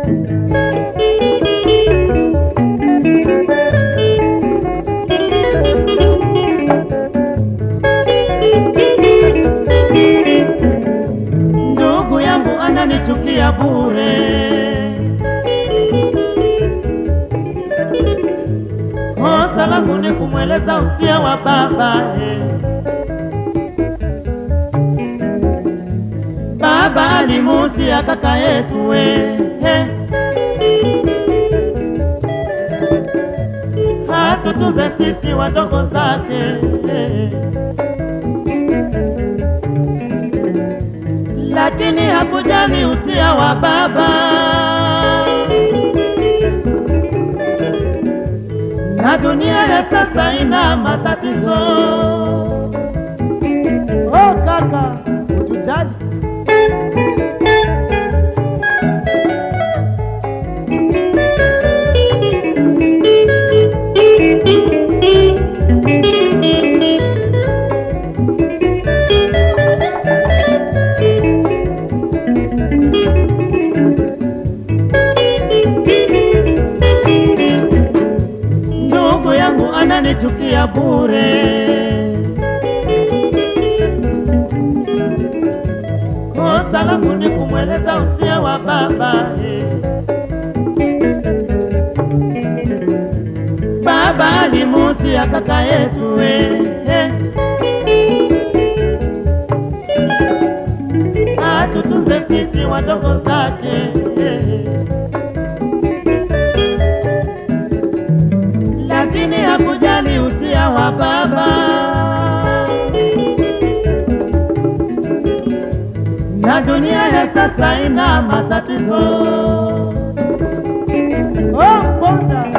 Ndugu yangu ananichukia bure, kosa langu ni kumweleza usia wa baba eh. Baba alimusia kaka yetu we eh. hatutuze sisi wadogo zake eh. lakini hakujali usia wa baba na dunia ya sasa ina matatizo. Oh kaka, utujali ndugu yangu ananichukia bure, kosa langu ni kumweleza usia wa baba eh. Baba alimusia kaka yetu eh, eh. atutunze sisi wadogo zake eh. lakini hakujali usia wa baba na dunia ya sasa ina matatizo. Oh, mbona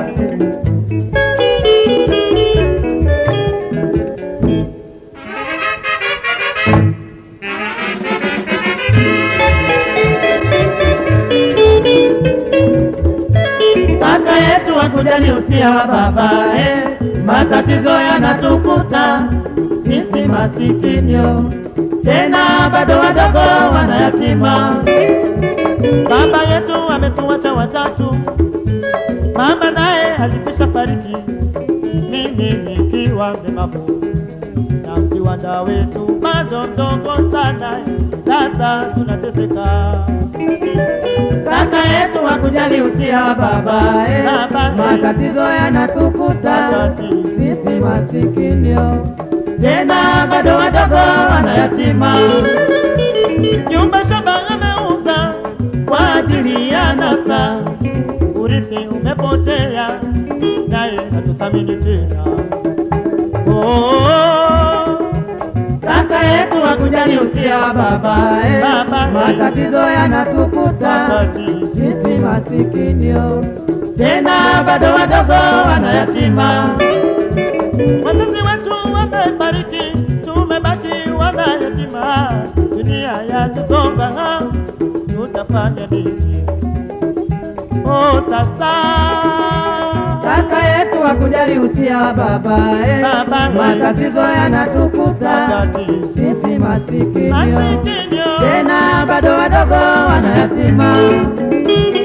kaka yetu hakujali usia wa baba eh, matatizo yanatukuta sisi masikinio, tena bado wadogo wanayatima. Baba yetu ametuacha watatu, mama naye alikwisha fariki, mimi nikiwa mlemavu na msiwanda wetu bado mdogo sana, sasa tunateseka. Kaka yetu hakujali usia wa baba eh, Baba, eh. matatizo yanatukuta Matatizo. sisi masikinio, tena bado wadogo wanayatima. Nyumba shamba ameuza kwa ajili ya nasa, urithi umepotea, naye hatuthamini tena. Oh, kaka yetu hakujali usia wa baba eh, Baba, eh. matatizo yanatukuta matatizo. sisi masikinio, tena bado wadogo wanayatima. Wazazi wetu wamefariki, tumebaki wanayatima. Dunia yatusonga, tutafanya nini? Oh, sasa kaka yetu hakujali usia wa baba eh, Baba, eh. matatizo yanatukuta matatizo. sisi masikinio, Masikini, tena bado wadogo wanayatima.